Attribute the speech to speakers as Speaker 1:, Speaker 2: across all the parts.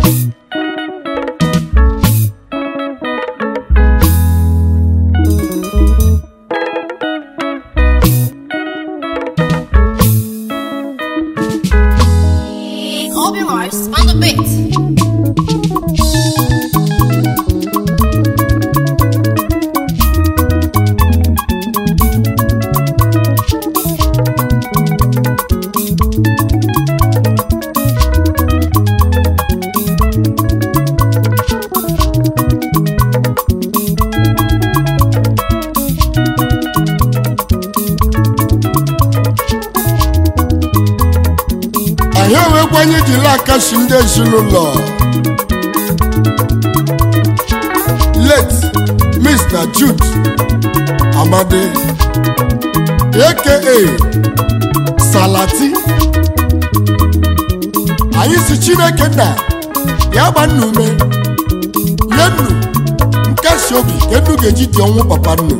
Speaker 1: Obi Mars on the beat.
Speaker 2: anyị enwekwanye jiri akasi ndị ezinụlọ late mr jude amadi aka salati anyị si chineke nna ya gba nna ume nye nnu nkasi obi ka nnu ga-eji dị ọnwụ papa nnu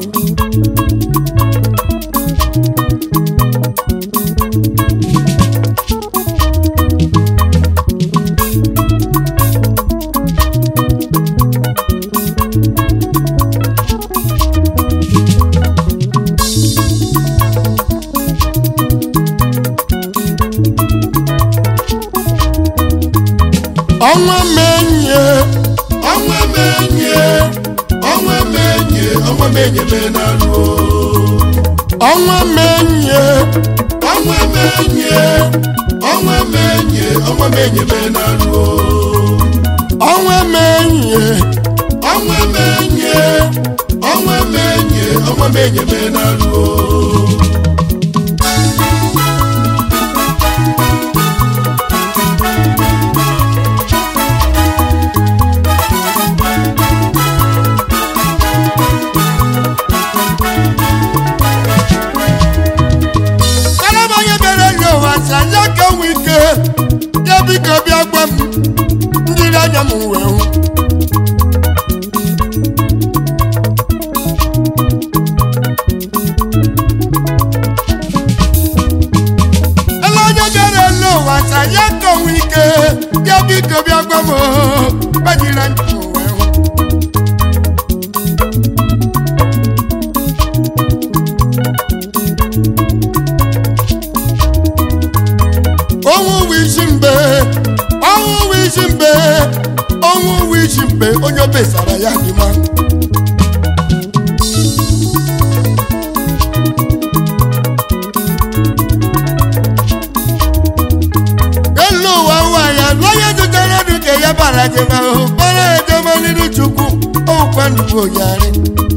Speaker 2: ọnwa menye ọnwa menye ọnwa menye ọnwa menye menalụ ọnwa menye ọnwa menye ọnwa menye ọnwa menye menalụ ọnwa menye ọnwa menye ọnwa menye ọnwa menye menalụ onye bere nye ụwa si anya ka nwe ike ya biko bịa gwa m njiri anya m wee hụ ele onye bịara ele ụwa si anya ka nwe ike ya biko bịa gwa m gbajiri anya m wee hụ ọnwụ wụ isi mbe ọnwụ wụ isi mbe ọnwụ wụ isi mbe onye obesara ya dị mma elu ụwa ụwa ya onye zụtara dị ka ya bara gị n'ahụ kpọrọ ejemaliri chukwu ọkwa nnukwu onyarị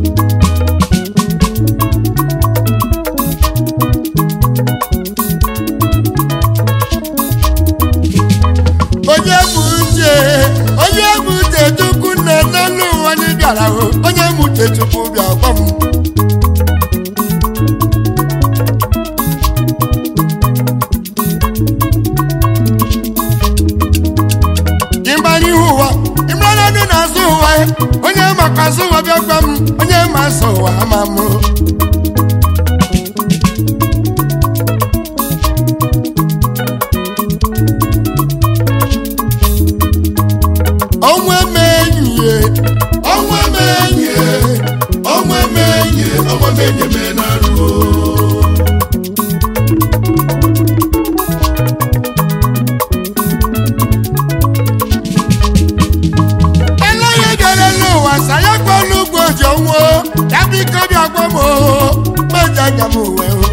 Speaker 2: onye bụ uche onye bụ uche chukwu nna n'elu ụwa anyị bịara hụ onye bụ uche chukwu bịa gwa m ịgbara ihu ụwa ịmara ndị na-azụ ụwa onye maka azụ ụwa bịa gwa m onye ma azụ ụwa ama m ọnwa emenye ọnwa emenye ọnwa emenye ọnwa emenye menarụ elenye gara n'ụwa saya kpọlụ ugwu oji ọnwụ ya biko bịa gwa m meja anya m wee hụ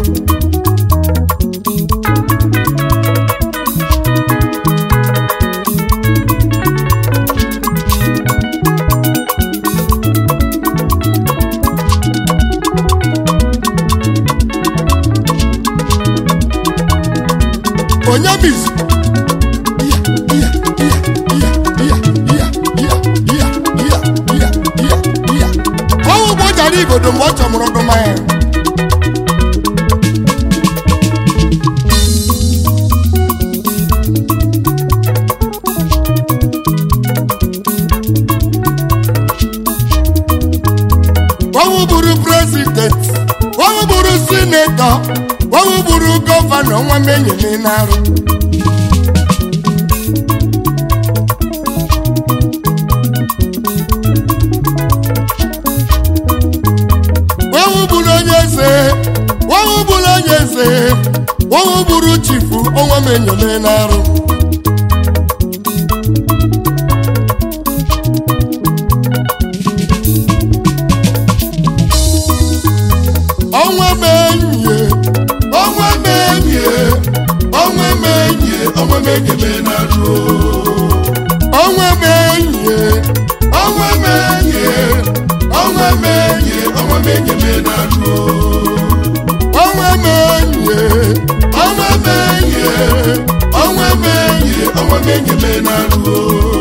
Speaker 2: onye bizi ọnwụ bụ jara igodo mgbe ọ chọmụrụ ọdụma ya ọnwụ bụrụ prezident ọnwụ bụrụ sinetọ ọnwụ bụrụ gọvanọ nwa menye m na-arụ m enyome n'arụ ọnwa m enyi ọnwa m enyi ọnwa m enyi ọnwa m enyome n'arụ ọnwa m enyi ọnwa m enyi ọnwa m enyi ọnwa m enyome n'arụ ọnwa m enyi ọnwa m enyi ọnwa m enyi ọnwa m enyome n'arụ